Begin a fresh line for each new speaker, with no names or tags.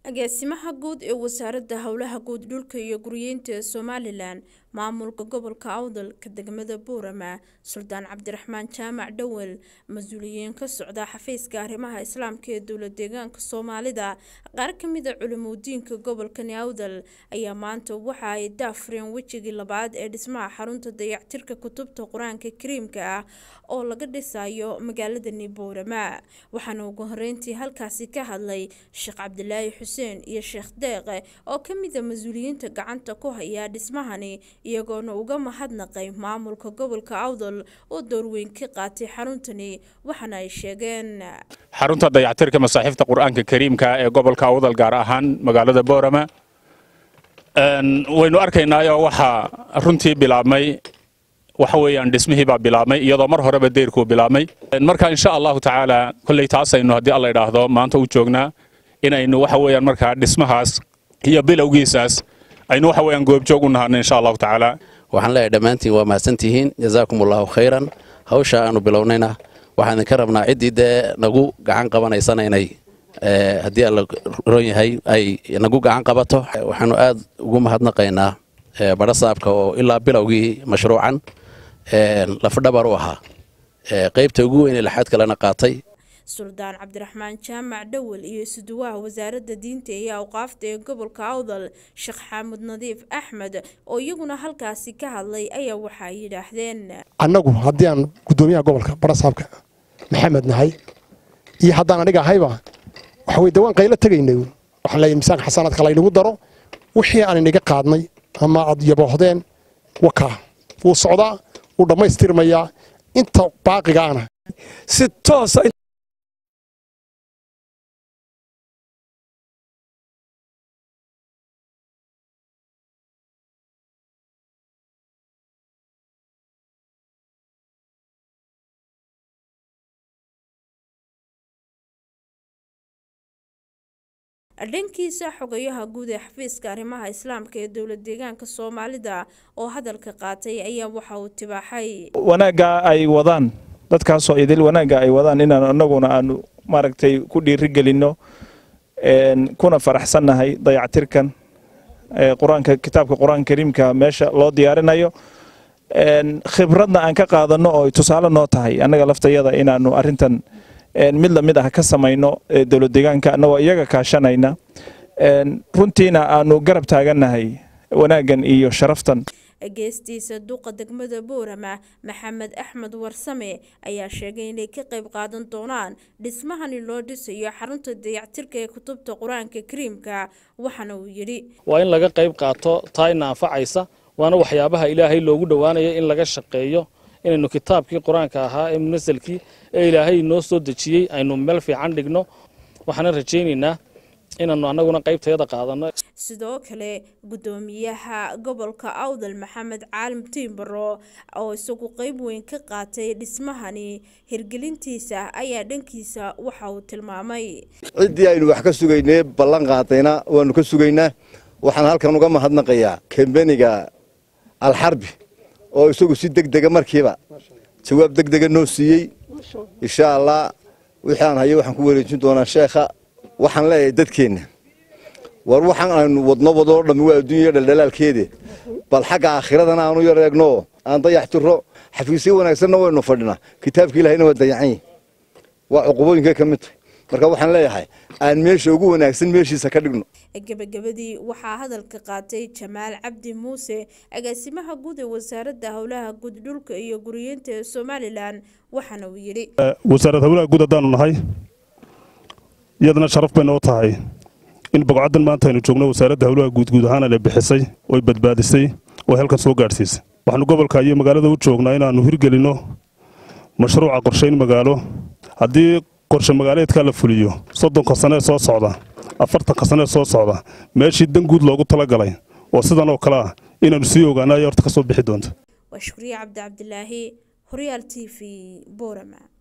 agaasimaha guud ee wasaaradda howlaha guud dhulka iyo guryeynta ee somalilan maamulka gobolka awdalka degmada buurama suldaan cabdiraxmaan jaamac dhowel mas-uuliyiin ka socda xafiiska arrimaha islaamka ee dowla deegaanka soomaalida qaar kamida culimudiinka gobolkani awdal ayaa maanta waxa ay daafureen wejigii labaad ee dhismaha xarunta dayactirka kutubta qur-aanka kariimka ah oo laga dhisayo magaaladani buurama waxaana ugu horeyntii halkaasi ka hadlay sheekh cabdilaahi xuseen iyo sheekh deeqe oo kamida mas-uuliyiinta gacanta ku haya dhismahani iyagoona uga mahadnaqay maamulka gobolka awdal oo doorweyn ka qaatay xaruntani waxaana ay sheegeen
xarunta dayactirka masaaxiifta qur-aanka kariimka ee gobolka awdal gaar ahaan magaalada boorama waynu arkaynaayoo waxaa runtii bilaabmay waxa weeyaan dhismihii baa bilaabmay iyadoo mar horeba deyrkuu bilaabmay marka insha allahu tacaala kolley taasaynu haddii alla idhaahdo maanta u joognaa inaynu waxa weeyaan markaa dhismahaas iyo bilowgiisaas aynu waxa weeyaan goobjoog u nahano insha allahu tacaala
waxaan leeyahay dhammaantiin waa mahadsantihiin jazaakum allahu khayran hawsha aanu bilownayna waxaan idinka rabnaa ciddii dee nagu gacan qabanaysana inay haddii alla ron yahay ay nagu gacan qabato waxaanu aad ugu mahadnaqaynaa badha saabka oo ilaa bilowgii mashruucan lafdhabar u ahaa qaybta ugu weyn ee laxaad kalena qaatay
suldaan cabdiraxmaan jaamac dhowel iyo isuduwaha wasaaradda diinta iyo awqaafta ee gobolka awdal sheekh xaamud nadiif axmed oo iyaguna halkaasi ka hadlay ayaa waxay yidhaahdeen
annagu haddii aan guddoomiyaha gobolka barasaabka maxamed nahay iyo haddaan aniga ahayba waxa weye dawaan qaylo tegaynay waxaan leeyahay miisaanka xasanaadka laynagu daro wixii aan inaga qaadnay ama aad yaboohdeen wakaa wuu socdaa wuu dhammaystirmayaa inta baaqiga ana
si toosa
dhankiisa xogayaha guud ee xafiiska arrimaha islaamka ee dowla deegaanka soomaalida oo hadalka qaatay ayaa waxa uu tibaaxay
wanaagga ay wadaan dadkaasoo idil wanaagga ay wadaan inaan anaguna aanu maaragtay ku dhiirigelinno kuna faraxsannahay dayactirkan qur-aanka kitaabka qur-aanka kariimka meesha loo diyaarinayo khibradna aan ka qaadanno oo tusaale noo tahay annaga laftayada inaanu arrintan mid lamid ah ka samayno dowlad deegaanka annagoo iyaga kaashanayna runtiina aanu garab taagannahay wanaaggan iyo sharaftan
geestiisa duqa degmada boorama maxamed axmed warsame ayaa sheegay inay ka qayb qaadan doonaan dhismahani loo dhisayo xarunta dayactirka ee kutubta qur-aanka kariimka waxaana uu yidhi
waa in laga qayb qaato taayna anfacaysa waana waxyaabaha ilaahay loogu dhowaanayo in laga shaqeeyo inaynu kitaabkii qur-aanka ahaa ee munasalkii ee ilaahay noo soo dejiyey aynu meel fiican dhigno waxaana rajaynaynaa inaanu annaguna qaybtayada qaadanno
sidoo kale guddoomiyaha gobolka awdal maxamed caalim tiimbaro oo isagu qeyb weyn ka qaatay dhismahani hirgelintiisa ayaa dhankiisa waxa uu tilmaamay
ciddii aynu wax ka sugaynay ballan qaadayna waanu ka sugaynaa waxaan halkan uga mahadnaqayaa kambeniga alxarbi oo isagu si deg dega markiiba jawaab deg dega noo siiyey insha allah wixii aan hayo waxaan ku wareejin doonaa sheekha waxaan leeyahay dadkeenna war waxaan aynu wadno wadoo dhammi waa adduunya dhaldhalaalkeede bal xagga aakhiradana aanu yar eegno aan dayax tiro xafiisyo wanaagsanna waynu fadhinaa kitaabka ilahayna waa dayacan yihi waa cuqubooyinkay ka mid tahay marka waxaan leeyahay aan meesha ugu wanaagsan meeshiisa ka dhigno
gebagabadii waxaa hadalka qaatay jamaal cabdi muuse agaasimaha guud ee wasaaradda howlaha guud dhulka iyo guriyeynta ee somalilan waxaana uu yidhi
wasaaradda howlaha guud haddaanu nahay iyadana sharaf bay noo tahay in boqocaddan maanta aynu joogno wasaaradda howlaha guud guud ahaan la bixisay oy badbaadisay oo halkan soo gaadhsiisay waxaanu gobolka iyo magaalada u joognaa inaannu hirgelinno mashruuca qorshayn magaalo haddii qorshe magaaleedkaa la fuliyo soddonka sanee soo socda afartanka sanee soo socda meeshii dan guud loogu talagalay oo sidan oo kale ah inaannu sii ogaana ayaa horta ka soo bixi doonta
waa shukriye cabdi cabdilaahi horyaal t v boorama